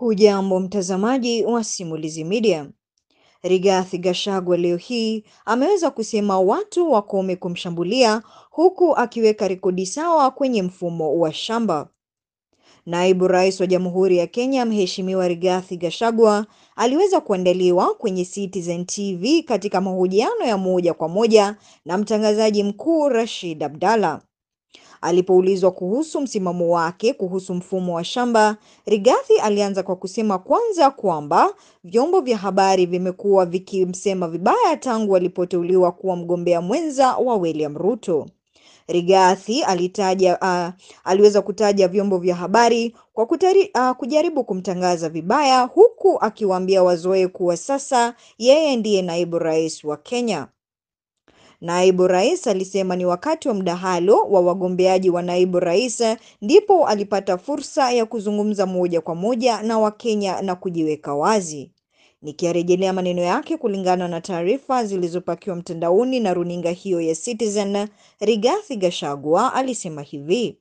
Hujambo mtazamaji wa Simulizi Media. Rigathi Gachagua leo hii ameweza kusema watu wakome kumshambulia huku akiweka rekodi sawa kwenye mfumo wa shamba. Naibu Rais wa Jamhuri ya Kenya Mheshimiwa Rigathi Gachagua aliweza kuandaliwa kwenye Citizen TV katika mahojiano ya moja kwa moja na mtangazaji mkuu Rashid Abdalla. Alipoulizwa kuhusu msimamo wake kuhusu mfumo wa shamba, Rigathi alianza kwa kusema kwanza kwamba vyombo vya habari vimekuwa vikimsema vibaya tangu alipoteuliwa kuwa mgombea mwenza wa William Ruto. Rigathi alitaja uh, aliweza kutaja vyombo vya habari kwa kutari, uh, kujaribu kumtangaza vibaya huku akiwaambia wazoe kuwa sasa yeye ndiye naibu rais wa Kenya. Naibu rais alisema ni wakati wa mdahalo wa wagombeaji wa naibu rais ndipo alipata fursa ya kuzungumza moja kwa moja na Wakenya na kujiweka wazi. Nikiyarejelea maneno yake kulingana na taarifa zilizopakiwa mtandaoni na runinga hiyo ya Citizen, Rigathi Gachagua alisema hivi: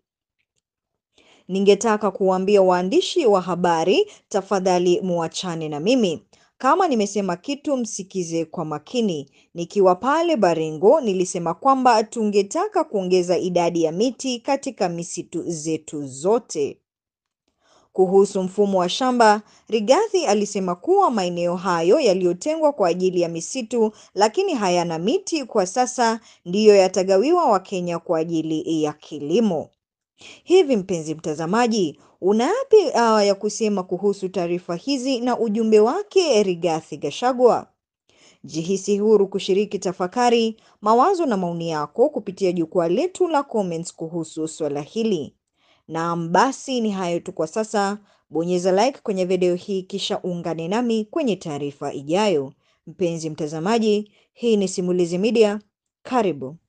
Ningetaka kuwaambia waandishi wa habari, tafadhali muachane na mimi. Kama nimesema kitu msikize kwa makini. Nikiwa pale Baringo nilisema kwamba tungetaka kuongeza idadi ya miti katika misitu zetu zote. Kuhusu mfumo wa shamba, Rigathi alisema kuwa maeneo hayo yaliyotengwa kwa ajili ya misitu lakini hayana miti kwa sasa ndiyo yatagawiwa Wakenya kwa ajili ya kilimo. Hivi mpenzi mtazamaji, una yapi uh, ya kusema kuhusu taarifa hizi na ujumbe wake Rigathi Gachagua? Jihisi huru kushiriki tafakari, mawazo na maoni yako kupitia jukwaa letu la comments kuhusu swala hili. Naam, basi ni hayo tu kwa sasa. Bonyeza like kwenye video hii kisha ungane nami kwenye taarifa ijayo. Mpenzi mtazamaji, hii ni Simulizi Media. Karibu.